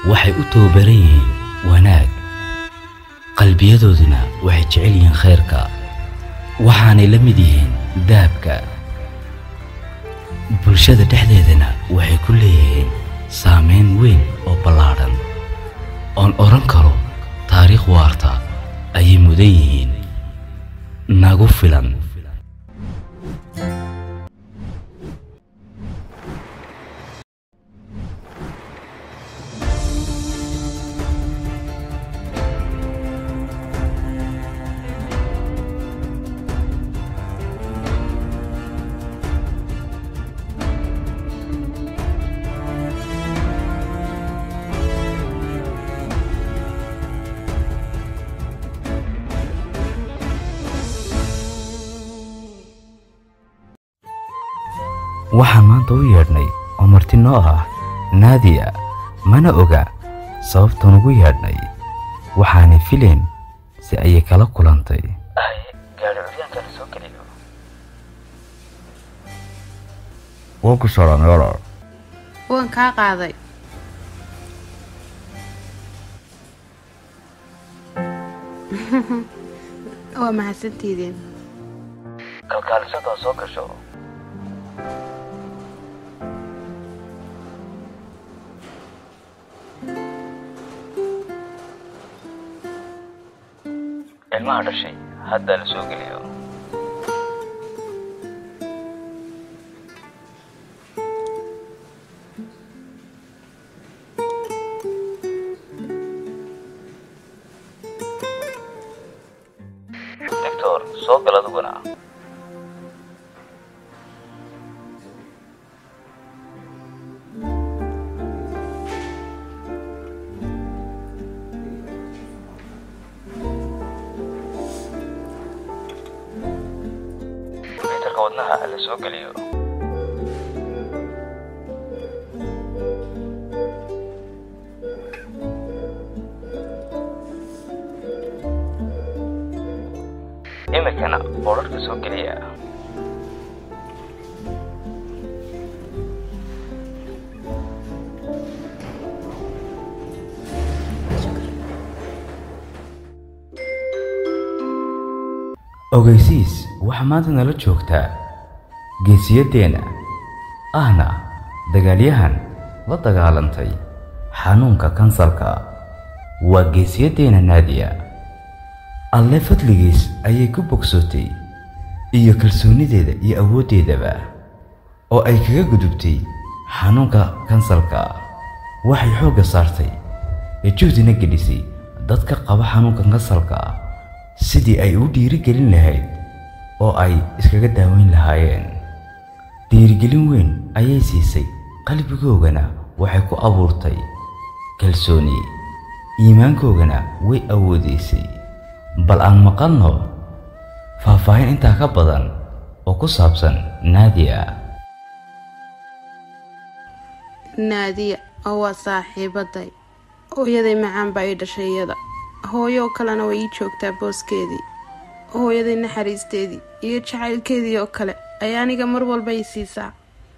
waxay u tababaran yihiin wanaag qalbiyadooduna waxay jecel yihiin khayrka waxaanay la mid yihiin dahabka bulshada dhexdeedana waxay ku leeyihiin saamayn weyn oo ballaadhan oon odhan karo taariikh waarta ayay mudan yihiin nagu filan waxaan maanta u yeedhnay oo marti noo ah naadiya mana oga sababtan ugu yeedhnay waxaanay filayn si ayay kala kulantay waa ku salaamay walaal waan kaa qaaday waa mahadsantiideen kalkaalisada soo gasho ilmaha dhashay hadda la soo geliyo doctor soo gal adiguna mitarka wadnaha la soo geliyo imikana boodharka soo geliya ogeysiis waxaa maanta nala joogtaa geesiyaddeenna ahna dagaalyahan la dagaalantay xanuunka kansalka waa geesiyaddeenna naadiya alle fadligiis ayay ku bogsootay iyo kalsoonideeda iyo awooddeedaba oo ay kaga gudubtay xanuunka kansalka waxay xoogga saartay ee juhdina gelisay dadka qaba xanuunka kansalka sidii ay u dhiirigelin lahayd oo ay iskaga daaweyn lahaayeen dhiirigelin weyn ayay siisay qalbigoogana waxay ku abuurtay kalsooni iimaankoogana way awoodaysay bal aan maqalno faahfaahin intaa ka badan oo ku saabsan naadiya naadiya oo waa saaxiibaday hooyaday macaan baa ii dhashay iyada hooyo kalena way ii joogtaa booskeedii hooyaday naxariisteedii iyo jacaylkeedii oo kale ayaa aniga mar walba ii siisaa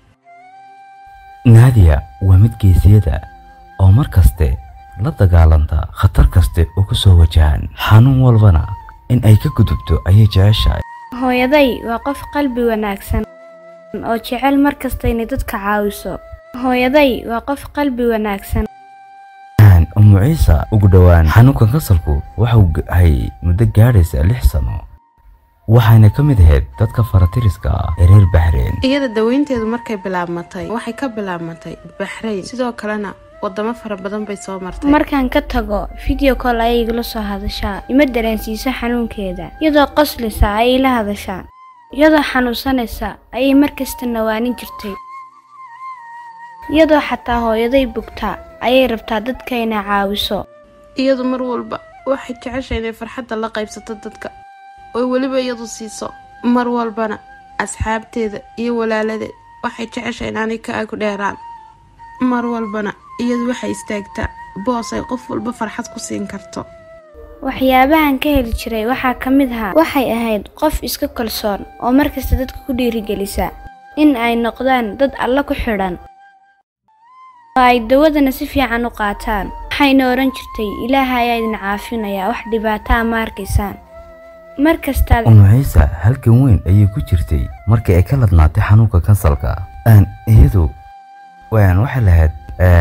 naadiya waa mid geesiyada oo mar kaste la dagaalanta khatar kaste oo ku soo wajahan xanuun walbana in ay ka gudubto ayay jeceshahay hooyaday waa qof qalbi wanaagsan oo jecel mar kasta inay dadka caawiso hooyaday waa qof qalbi wanaagsan umu ciisa ugu dhowaan xanuunkan kasalku waxau hayay muddo gaadhaysa lix sano waxayna ka mid ahayd dadka faratiriska ah ee reer baxreen iyada daweynteedu markay bilaabmatay waxay ka bilaabmatay baxrayn sidoo kalena wadamo fara badan bay soo martay markaan ka tago video call ayay igala soo hadashaa ima dareensiiso xanuunkeeda iyadoo qoslisa ayay la hadashaa iyadoo xanuunsanaysa ayay mar kasta nawaanin jirtay iyadoo xataa hooyaday bugtaa ayay rabtaa dadka inay caawiso iyadu mar walba waxay jeceshay inay farxadda la qaybsato dadka oo weliba iyadu siiso mar walbana asxaabteeda iyo walaaladeed waxay jeceshay inaanay ka agu dheeraan mar walbana iyadu waxay istaagtaa boos ay qof walba farxad ku siin karto waxyaabahan ka heli jiray waxaa ka mid ahaa waxay ahayd qof iska kalsoon oo markasta dadka ku dhiirigelisa in ay noqdaan dad alla ku xidhan oo ay dawadana si fiican u qaataan waxayna odhan jirtay ilaaha ayaa idin caafinaya wax dhibaataa ma arkaysaan mar kastaad umu ciisa halkan weyn ayay ku jirtay markii ay ka ladnaatay xanuunka kansalka aan iyadu waan waxay lahayd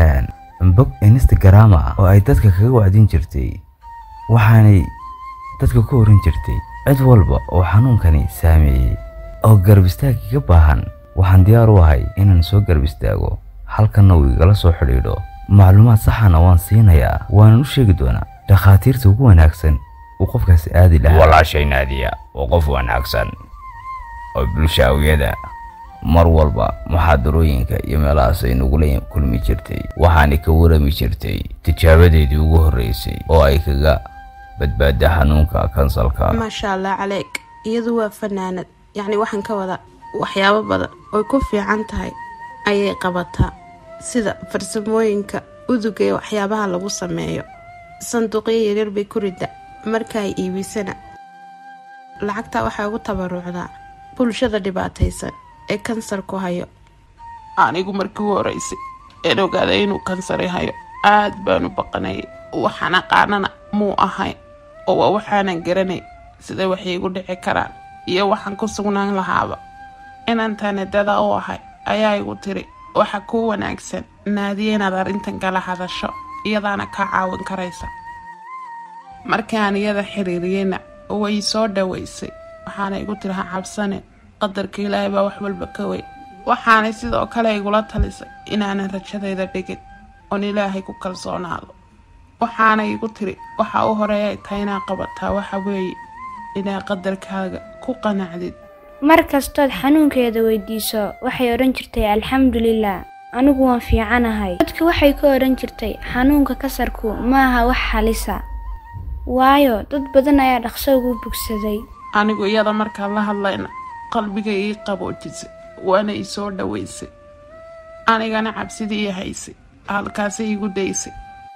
bog instagram ah oo ay dadka kaga wacdin jirtay waxaanay dadka ku oran jirtay cid walba oo xanuunkani saameeyey oo garab istaag iga baahan waxaan diyaar u ahay inaan soo garab istaago halkanna uu igala soo xidhiidho macluumaad saxana waan siinayaa waanan u sheegi doonaa dhakhaatiirta ugu wanaagsan uu qofkaasi aadi lahaa walaashay naadiya waa qof wanaagsan oo bulshaawiyada mar walba muxaadarooyinka iyo meelahaas ay nagula kulmi jirtay waxaanay ka warami jirtay tijaabadeedii ugu horreysay oo ay kaga badbaada xanuunka kansalka maasha allah caleeg iyadu waa fanaanad yacni waxaan ka wadaa waxyaabo badan oy ku fiican tahay ayay qabataa sida farsamooyinka uduga ee waxyaabaha lagu sameeyo sanduuqyo yaryar bay ku rida marka ay iibisana lacagtaa waxay ugu tabarucdaa bulshada dhibaataysan ee kansarku hayo anigu markii u horeysay een ogaaday inuu kansari hayo aad baanu baqanayay waxaan aqaanana muu ahayn oo waa waxaanan garanay siday wax iigu dhici karaan iyo waxaan ku sugnaan lahaaba inaan taanadada u ahay ayaa igu tiri waxa kuu wanaagsan naadiya inaad arrintan kala hadasho iyadaana kaa caawin karaysa markii aan iyada xiriiriyeyna way soo dhaweysay waxaana igu tiri ha cabsanin qadarka ilaahay baa wax walba ka wey waxaanay sidoo kale igula talisay inaanan rajadayda dhigin oon ilaahay ku kalsoonaado waxaana igu tiri waxa u horeeya ay tahay inaad qabataa waxa weeye inaad qadarkaaga ku qanacdid mar kastood xanuunkeeda weydiiso waxay odhan jirtay alxamdulilah anigu waan fiicanahay dadka waxay ka odhan jirtay xanuunka kasarku ma aha wax halisa waayo dad badan ayaa dhaqso ugu bogsaday anigu iyada markaan la hadlayna qalbiga ii qaboojisay waana ii soo dhaweysay anigana cabsidii ii haysay halkaasay iigu daysay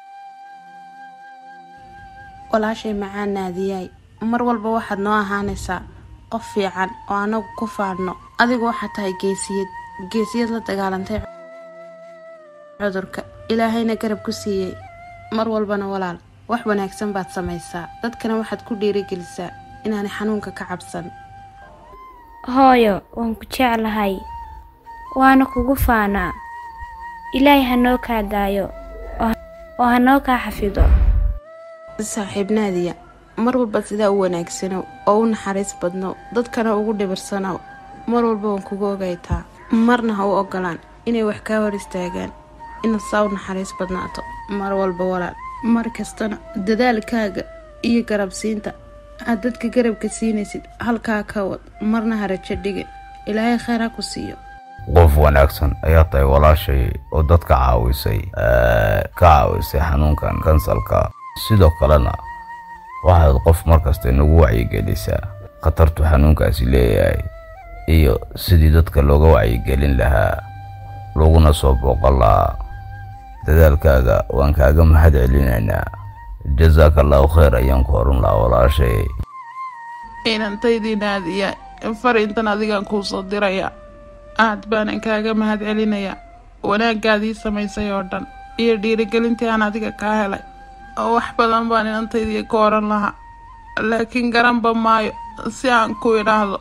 walaashay macaan naadiyaay mar walba waxaad noo ahaanaysaa qof fiican oo anagu ku faadhno adigu waxaad tahay geesiyad geesiyad la dagaalantay cudurka ilaahayna garab ku siiyey mar walbana walaal wax wanaagsan baad samaysaa dadkana waxaad ku dhiirigelisaa inaanay xanuunka ka cabsan hooyo waan ku jeclahay waana kugu faanaa ilaahay ha noo kaa daayo oo ha noo kaa xafido saaxiib naadiya mar walba sidaa u wanaagsanow oo u naxariis badnow dadkana ugu dhibirsanow mar walba waan kugu ogaytaa marna ha u ogolaan inay wax kaa hor istaagaan inaad saa u naxariis badnaato mar walba walaal mar kastana dadaalkaaga iyo garabsiinta aad dadka garabka siinaysid halkaa ka wad marna ha rajo dhigin ilaahay kheyr ha ku siiyo qof wanaagsan ayaa tahay walaashay oo dadka caawisay ka caawisay xanuunkan kansalka sidoo kalena waxaad qof markasta inagu wacyigelisaa khatartu xanuunkaasi leeyahay iyo sidii dadka looga wacyigelin lahaa laguna soo booqan lahaa dadaalkaaga waan kaaga mahad celinaynaa jasaaka allahu kheyr ayaan ku oran lahaa walaashay inantaydii naadiya fariintan adigaan kuu soo dirayaa aad baanan kaaga mahad celinayaa wanaagaadii samaysay oo dhan iyo dhiirigelintii aan adiga kaa helay oo wax badan baan inantaydii ka oran lahaa laakiin garanba maayo si aan ku idhaahdo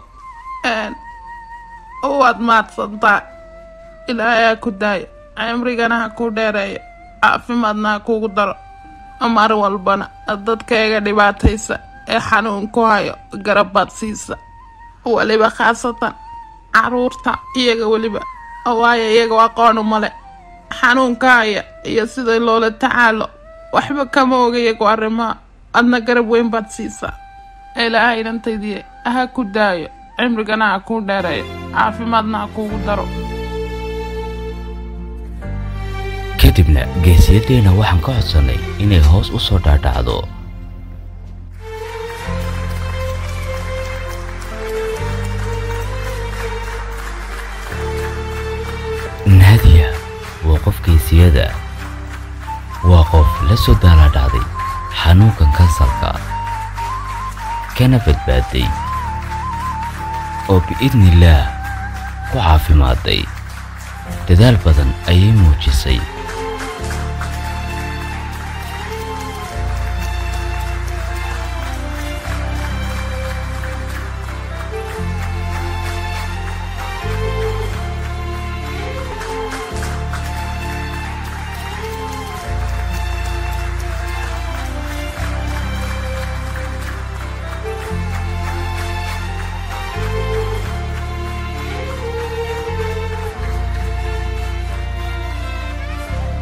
waad mahadsantaa ilaahay ha ku daayo cimrigana ha kuu dheereeyo caafimaadna ha kuugu daro mar walbana dadkayga dhibaataysa ee xanuun ku hayo garabaad siisa weliba khaasatan caruurta iyaga weliba waayo iyaga aqoonu male xanuunka haya iyo sida loola tacaalo waxba kama oga iyagu arrimaha adna garab weyn baad siisaa ilaahay inantaydii ha ku daayo cimrigana ha kuu dheereeyo caafimaadna ha kuugu daro kadibna geesiyadeena waxaan ka codsannay inay hoos u soo dhaadhacdo naadiya waa qof geesiyada waa qof la soo daalaadhacday xanuunkan kansalka kana badbaaday oo biidnillaah ku caafimaaday dadaal badan ayay muujisay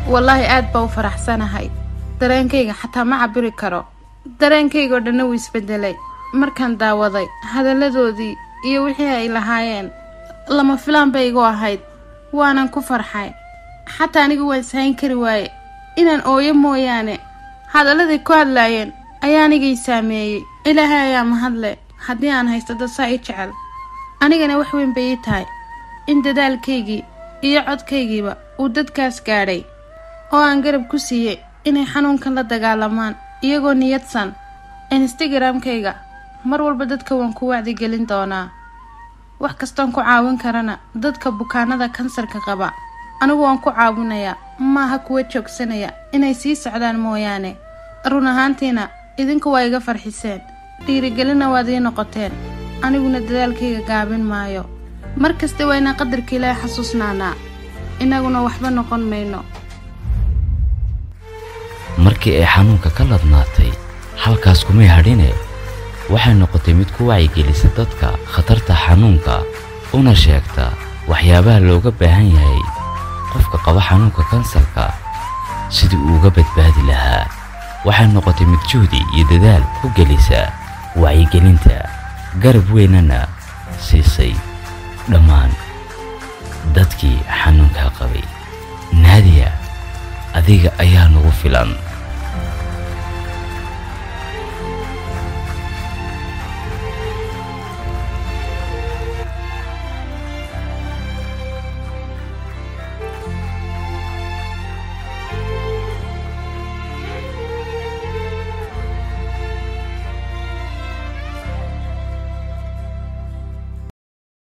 wallaahi aad baa u faraxsanahay dareenkayga xataa ma cabiri karo dareenkaygoo dhanna wuu isbedelay markaan daawaday hadalladoodii iyo wixii ay lahaayeen lama filaan bay igu ahayd waanan ku farxay xataa anigu waan ishayn kari waaye inaan ooyo mooyaane hadalladay ku hadlaayeen ayaa anigay saameeyey ilaahay ayaa mahadle haddii aan haysto dad saa ii jecel anigana wax weyn bay ii tahay in dadaalkaygii iyo codkaygiiba uu dadkaas gaadhay oo aan garab ku siiyey inay xanuunkan la dagaalamaan iyagoo niyadsan instagramkayga mar walba dadka waan ku wacdigelin doonaa wax kastoon ku caawin karana dadka bukaanada kansarka qaba anigu waan ku caawinayaa maaha kuwa joogsanaya inay sii socdaan mooyaane run ahaantiina idinku waa iga farxiseen dhiirigelina waad ii noqoteen aniguna dadaalkayga gaabin maayo mar kasta waa inaan qadarka ilaahay xasuusnaanaa innaguna waxba noqon mayno markii ay xanuunka ka ladnaatay halkaas kumay hadhine waxay noqotay mid ku wacyigelisa dadka khatarta xanuunka una sheegta waxyaabaha looga baahan yahay qofka qaba xanuunka kansarka sidii uu uga badbaadi lahaa waxay noqotay mid juhdi iyo dadaal ku gelisa wacyigelinta garab weynana siisay dhammaan dadkii xanuunkaa qabay naadiya adiga ayaa nagu filan